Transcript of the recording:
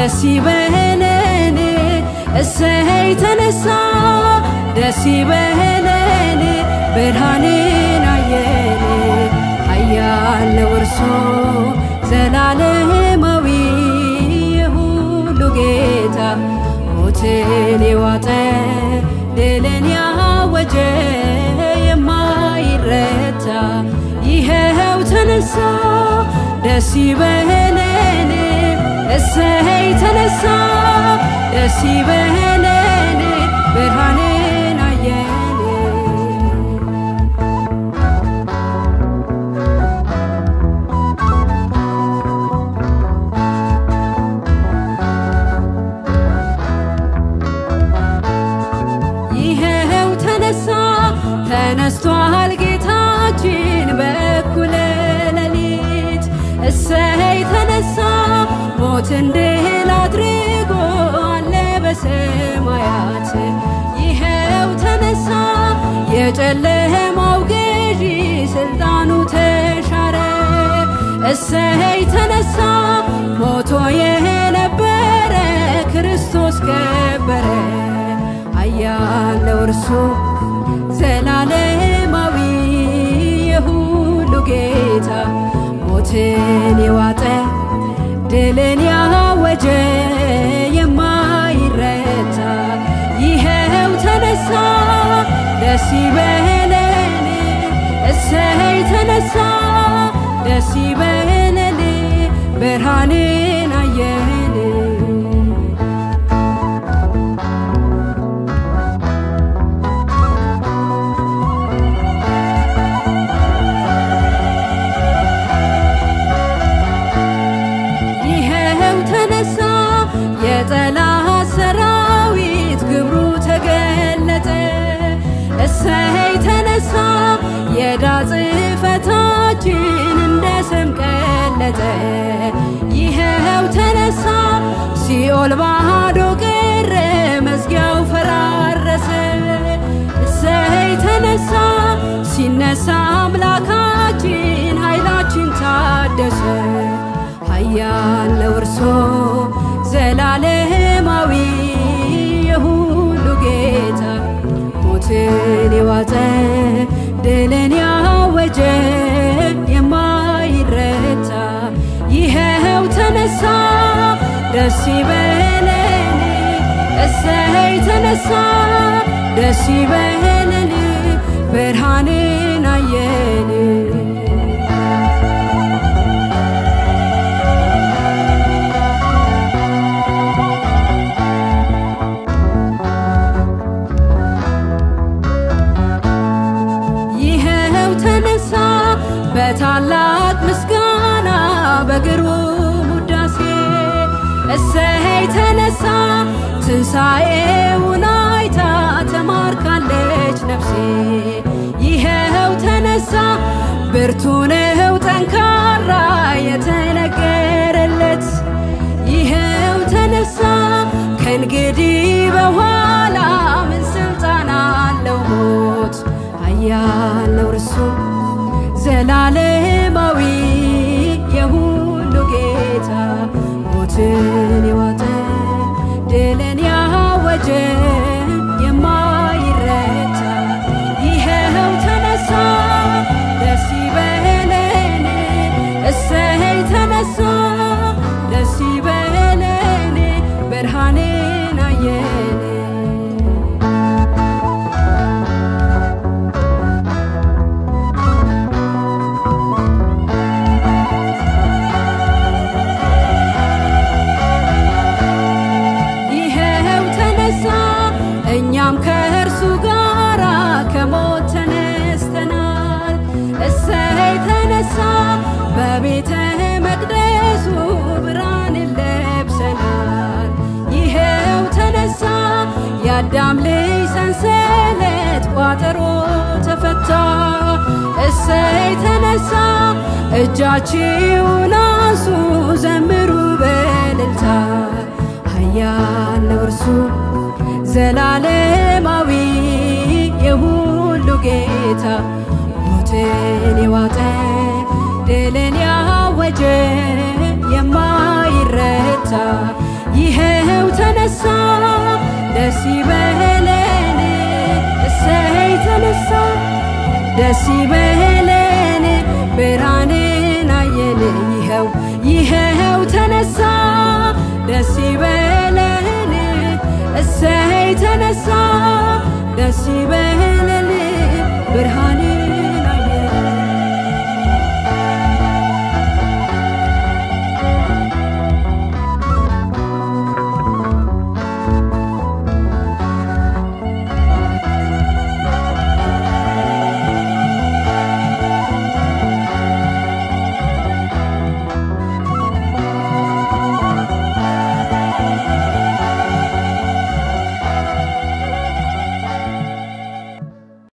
ደስ ይበለን እሰይ ተነሳ ደስ ይበለን ብርሃንን አየን ኃያል ነው እርሱ ዘላለማዊ የሁሉ ጌታ ሞትን የዋጠ ድልን ያወጀ የማይረታ ይኸው ተነሳ ደስ ይበለን እሰይ ተነሳ ደስ ይበለን ብርሃንን አየን ይኸው ተነሳ ተነስቷል ጌታችን በእኩለ ሌሊት እሰይ ተነሳ ሞትን ድል አድርጎ አለ በሰማያት ይኸው ተነሳ የጨለማው ገዢ ስልጣኑ ተሻረ እሰይ ተነሳ ሞቶ የነበረ ክርስቶስ ከበረ ኃያል ነው እርሱ ዘላለማዊ የሁሉ ጌታ ሞትን የዋጠ ድልን ያወጀ የማይረታ ይኸው ተነሳ ደስ ይበለን እሰይ ተነሳ ደስ ይበለን ብርሃንን አየን ይኸው ተነሳ የጠላት ሰራዊት ግብሩ ተገለጠ እሰይ ተነሳ የዕዳ ጽሕፈታችን እንደ ሰም ቀለጠ ይኸው ተነሳ ሲኦል ባዶ ቀረ መዝጊያው ፈራረሰ እሰይ ተነሳ ሲነሳ አምላካችን ኃይላችን ታደሰ ኃያል ነው እርሱ ዘላለማዊ የሁሉ ጌታ ሞትን የዋጠ ድልን ያወጀ የማይረታ ይኸው ተነሳ ደስ ይበለን እሰይ ተነሳ ደስ ይበለን ብርሃንን አየን ይኸው ተነሳ በታላቅ ምስጋና በግሩም ውዳሴ እሰይ ተነሳ ትንሣኤውን አይታ ተማርካለች ነፍሴ ይኸው ተነሳ ብርቱ ነው ጠንካራ የተነገረለት ይኸው ተነሳ ከእንግዲህ በኋላ ምን ስልጣን አለው ሞት ኃያል ነው እርሱ ዘላለማዊ የሁሉ ጌታ ሞትን የዋጠ ድልን ያወጀ የማይረታ ይኸው ተነሳ ደስ ይበለን እሰይ ተነሳ ደስ ይበለን ብርሃንን አየን ይኸው ተነሳ እኛም ከእርሱ ጋራ ከሞት ተነስተናል። እሰይ ተነሳ በቤተ መቅደሱ ብርሃን ለብሰናል። ይኸው ተነሳ የአዳም ልጅ ሰንሰለት ቋጠሮ ተፈታ። እሰይ ተነሳ እጃችሁን አንሱ ዘምሩ በእልልታ ኃያል ነው እርሱ ዘላለማዊ የሁሉ ጌታ ሞትን የዋጠ ድልን ያወጀ የማይረታ ይኸው ተነሳ ደስ ይበለን እሰይ ተነሳ ደስ ይበለን ብርሃንን አየን ይኸው ይኸው ተነሳ ደስ ይበለን እሰይ ተነሳ ደስ ይበለን ብርሃን